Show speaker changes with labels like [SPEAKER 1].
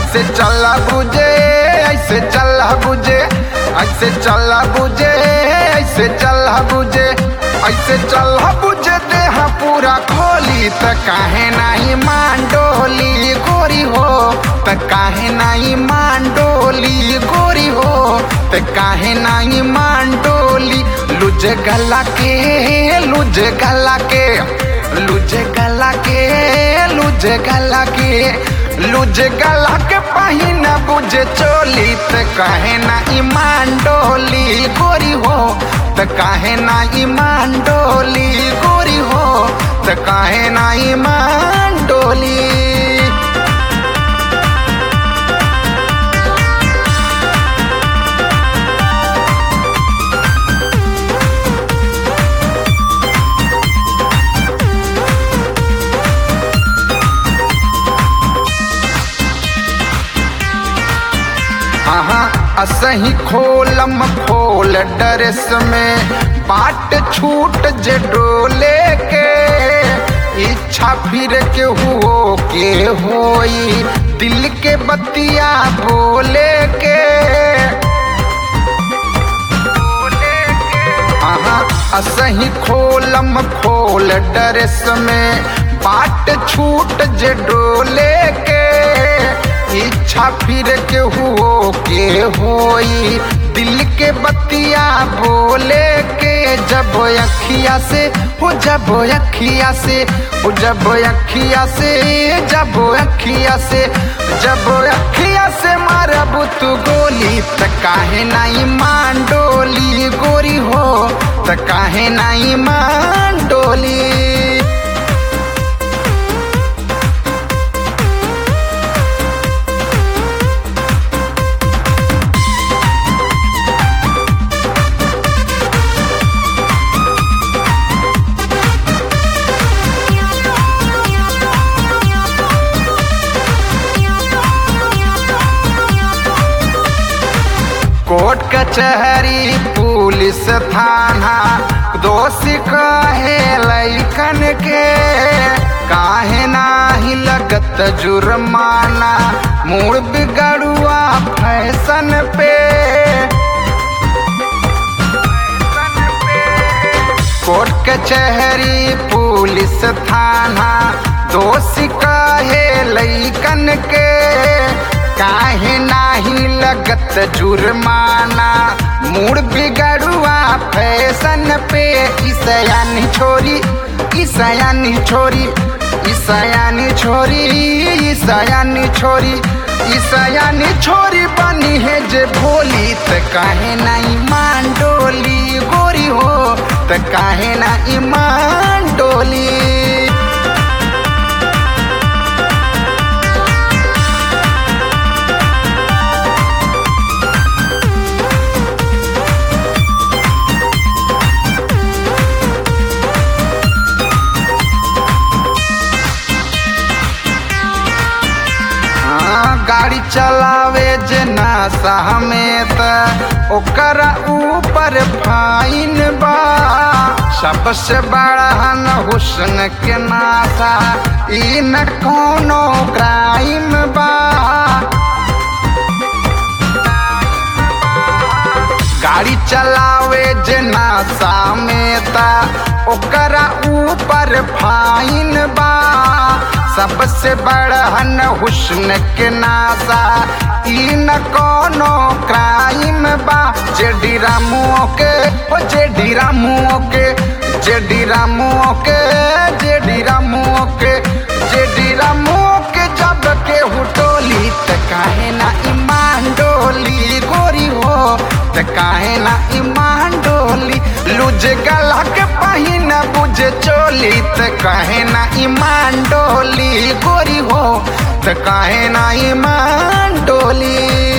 [SPEAKER 1] ऐसे चला बुझे ऐसे चला बुझे ऐसे चला बुझे ऐसे चला बुझे ऐसे चला बुझे देह पूरा खोली त काहे नाही मांडोली गोरी हो त काहे नाही मांडोली गोरी हो त काहे नाही मांडोली लुज गला के लुज गला के लुज गला के लुज गला के लुज गला के पहिना बुझे चोली त काहे ना ईमान डोली गोरी हो त काहे ना ईमान डोली गोरी हो त काहे ना ईमान डोली हाँ असही खोलम खोल डरेस में बाट छूट जे डोले के इच्छा फिर के हुओ के होई दिल के बतिया बोले के हाँ असही खोलम खोल डरेस में बाट छूट जे डोले के इच्छा फिर के हुओ के होई दिल के बतिया बोले के जब अखिया से हो जब अखिया से हो जब अखिया से जब अखिया से जब अखिया से मारब तू गोली त काहे नहीं मान डोली गोरी हो त काहे नहीं मान डोली कोर्ट कचहरी पुलिस थाना दोषी कहे लैकन के काहे नाही लगत जुर्माना मूड बिगड़ुआ फैशन पे कोर्ट कचहरी पुलिस थाना दोषी कहे लैकन के काहे नाही लगत जुर्माना मूड बिगड़ुआ फैशन पे ईसयानी छोरी ईसयानी छोरी ईसयानी छोरी ईसयानी छोरी ईसयानी छोरी बनी है जे भोली त काहे ना ईमान डोली गोरी हो त काहे ना ईमान डोली गाड़ी चलावे जे नासा में त ओकरा ऊपर फाइन बा सबसे बड़ा न हुस्न के नासा ई न कोनो क्राइम बा गाड़ी चलावे जे नासा में त ओकरा ऊपर फाइन बा सबसे बड़हन हुस्न के नासा ई न कोनो क्राइम बा जे डीरा मुओ के ओ जे डीरा मुओ के जे डीरा मुओ के जे डीरा मुओ के जे डीरा मुओ के जब के हुटोली त काहे ना ईमान डोली गोरी हो त काहे ना ईमान डोली लुज गला के पहिन बुझे चोली त काहे ना ईमान डोली गोरी हो त काहे ना ईमान डोली